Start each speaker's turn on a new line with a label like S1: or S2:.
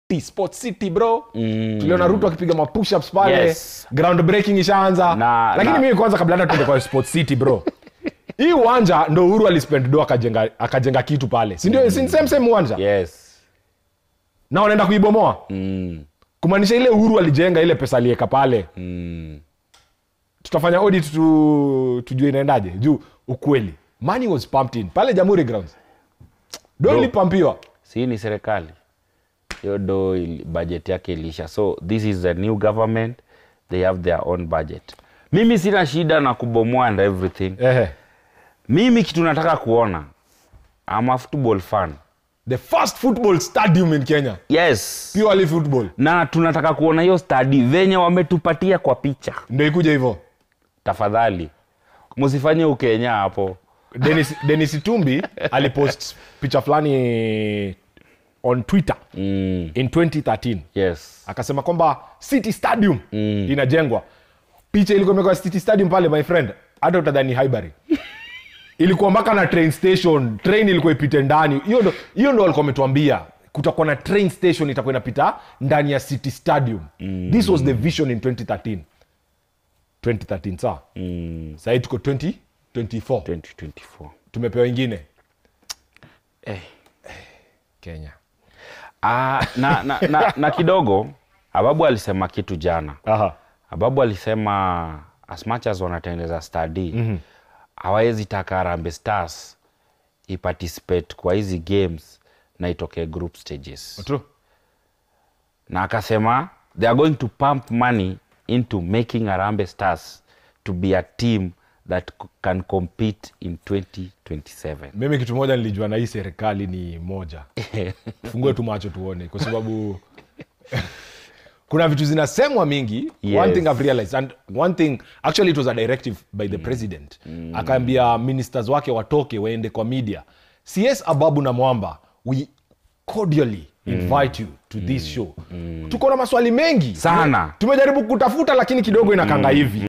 S1: city sport city bro mm. tuliona ruto akipiga mapushups pale
S2: Yes.
S1: ground breaking ishaanza
S2: Na-
S1: lakini
S2: na-
S1: mimi kwanza kabla hata tuende kwa sport city bro hii uwanja ndo uhuru alispend do akajenga, akajenga kitu pale sindio mm. same same uwanja
S2: yes
S1: na wanaenda kuibomoa
S2: mm.
S1: kumaanisha ile uhuru alijenga ile pesa alieka pale
S2: Mm.
S1: tutafanya audit tu, tujue inaendaje juu ukweli money was pumped in pale jamhuri grounds do
S2: Bro.
S1: ilipampiwa
S2: si ni serikali hiyo do ili- budget yake ilisha so this is a new government they have their own budget mimi sina shida na kubomoa and everything
S1: Ehe.
S2: mimi kitu nataka kuona I'm a football fan
S1: the first football stadium in kenya
S2: yes
S1: purely football
S2: na tunataka kuona hiyo stadi venye wametupatia kwa picha
S1: ndo ikuja hivyo
S2: tafadhali msifanye ukenya hapo
S1: denis, denis tumbi alipost picha fulani on twitter
S2: mm.
S1: in 2013
S2: yes
S1: akasema kwamba city stadium mm. inajengwa picha ilikuwa imewekwa city stadium pale my friend hata utadhani highbury ilikuwa mpaka na train station train ilikuwa ipite ndani hiyo ndo hiyo ndo walikuwa wametuambia kutakuwa na train station itakuwa inapita ndani ya city stadium mm. this was the vision in 2013 2013 saa
S2: mm.
S1: sahii tuko 20 24
S2: 2024
S1: tumepewa ingine
S2: eh.
S1: kenya
S2: ah, na, na, na, na kidogo ababu alisema kitu jana
S1: Aha.
S2: ababu alisema as much as wanatengeneza study mm-hmm. hawawezi taka Harambee stars iparticipate kwa hizi games na itokee group stages
S1: True.
S2: na akasema they are going to pump money into making Harambee stars to be a team that c- can compete in 2027
S1: mimi kitu moja nilijua na hii serikali ni moja fungue tu macho tuone kwa sababu kuna vitu zinasemwa mingi
S2: Yes.
S1: one thing I've realized and one thing actually it was a directive by the president akaambia ministers wake watoke waende kwa media cs ababu na mwamba we cordially invite you to this show tuko na maswali mengi
S2: Sana.
S1: tumejaribu kutafuta lakini kidogo inakanga hivi